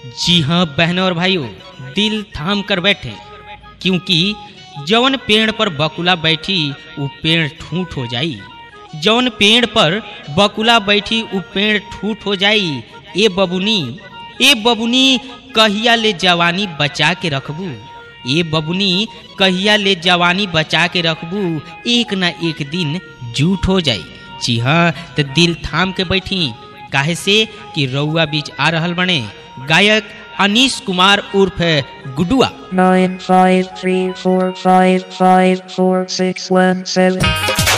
जी हाँ बहनों और भाइयों दिल थाम कर बैठे क्योंकि जवन पेड़ पर बकुला बैठी वो पेड़ ठूठ हो जाई जवन पेड़ पर बकुला बैठी वो पेड़ ठूठ हो जाई ए बबुनी ए बबुनी कहिया ले जवानी बचा के रखबू ए बबुनी कहिया ले जवानी बचा के रखबू एक ना एक दिन जूठ हो जाई जी हाँ तो दिल थाम के बैठी काहे से कि रउआ बीच आ रहल बने गायक अनीश कुमार उर्फ गुडुआ nine five three four five five four six one seven.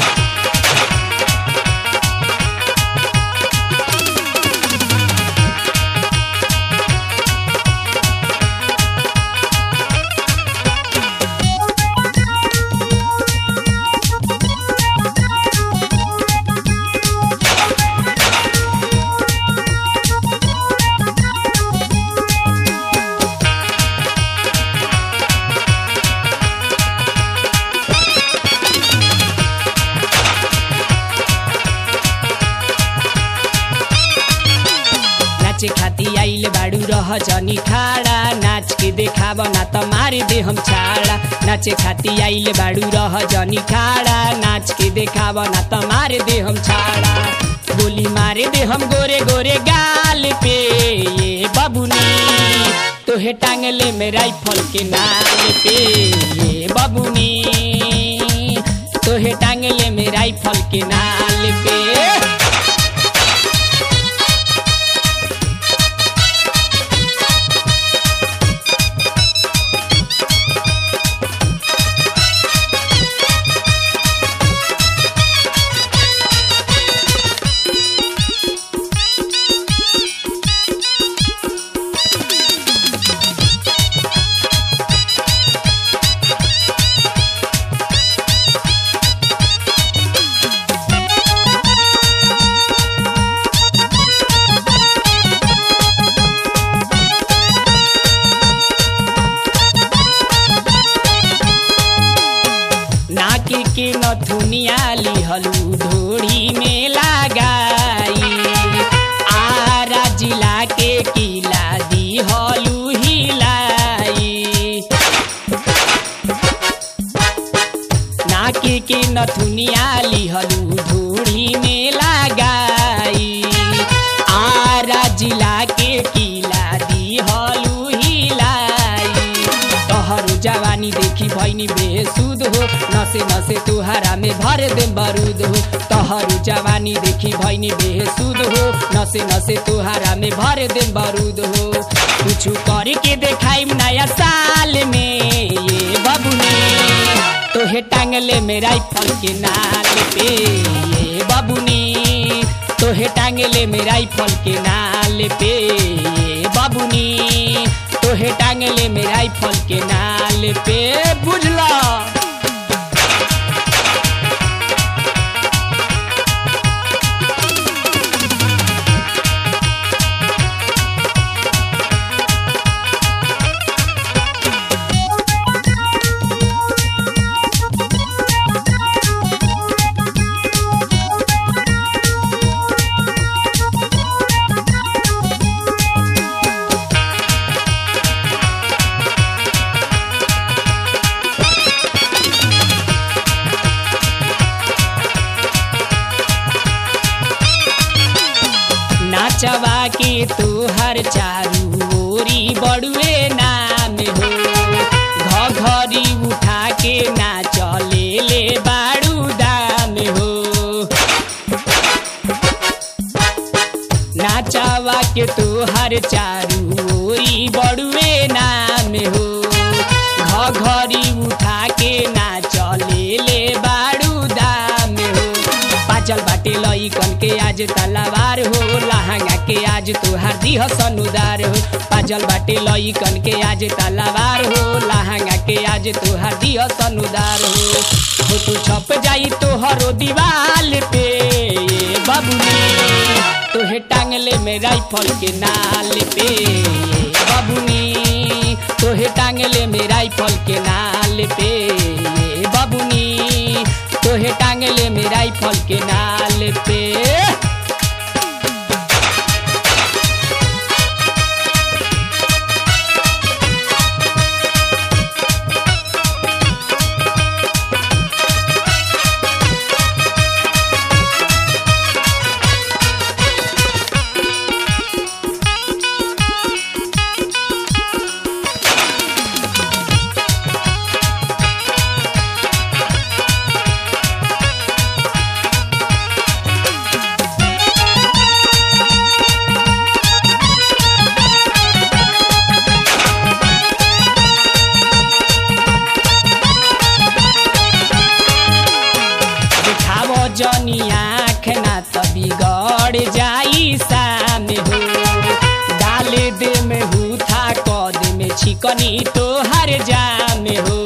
नाचे खाती आइल बाडू रह जनी खाड़ा नाच के देखाब ना त मारे दे हम छाड़ा नाचे खाती आइल बाडू रह जनी खाड़ा नाच के देखाब ना त मारे दे हम छाड़ा गोली मारे दे हम गोरे गोरे गाल पे ये बबुनी तोहे टांगले में राइफल के नाल पे ये बबुनी तोहे टांगले में राइफल के नाल पे नाकी के नथुनिया लिहलू ढोड़ी में लगाई आरा जिला के किला दिहलू हिलाई नाकी के नथुनिया लिहलू ढोड़ी में लगाई आरा जिला के किला दिहलू हिलाई तोहरो जवानी देखी भैनी बेसुद हो नसे नसे तुहारा में भर दे बारूद हो तोहरो जवानी देखी भैनी बेसुद हो नसे नसे तुहारा में भर दे बारूद हो कुछ करके देखाई नया साल में ये बबुनी तोहे टांगले में राइफल के नाल पे ये बबुनी तोहे टांगले में राइफल के नाल पे ये बबुनी तोहे टांगले में राइफल के नाल पे बुझला नाचवा के तोहर चारू ओरी बड़ुए नाम हो घघरी उठा के नाचले ले बाड़ू दाम हो नाचवा के तोहर चारू ओरी बड़ुए नाम हो घघरी उठा के नाचले ले बाड़ू दाम हो पाचल बाटे लइकन के आज तलवार हो लहंगा के आज तोहार दिह सनुदार हो पाजल बाटे लइकन के आज तलवार हो लहंगा के आज तोहार दिह सनुदार हो हो तू छप जाई तोहरो दीवाल पे ये बबुनी तोहे टांगले में राइफल के नाल पे ये बबुनी तोहे टांगले में राइफल के नाल पे ये बबुनी तोहे टांगले में राइफल के नाल पे चिकनी तो हर जाम हो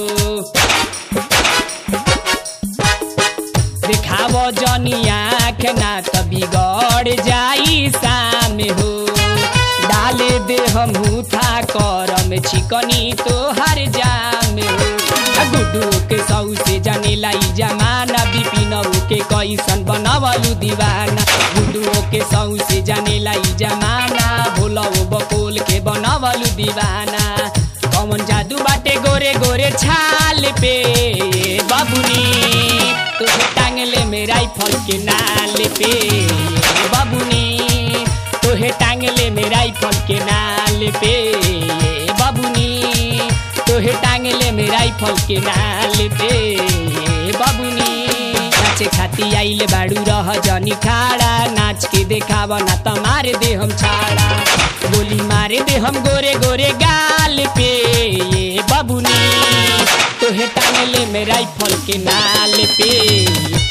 देखाव जनी आँख ना त बिगड़ जाई शाम हो डाले दे हम था करम चिकनी तो हर जाम हो आ गुड्डू के सौ से जाने लाई जमाना बिपिन के कैसन बनवलु दीवाना गुड्डू के सौ से जाने लाई जमाना भोला बकोल के बनवलु दीवाना कौन जादू बाटे गोरे गोरे छाल पे बाबुनी तुझे टांगले में राइफल के नाल पे बाबुनी तोहे टांगले में राइफल के नाल पे बाबुनी तोहे टांगले में राइफल के नाल पे बाबुनी नाचे खाती आइले बाड़ू रह जनी खाड़ा नाच के देखाव ना त मारे दे हम छाड़ा गोली मारे दे हम गोरे गोरे गाल पे ये बाबुनी तोहे टांगले में राइफल के नाल पे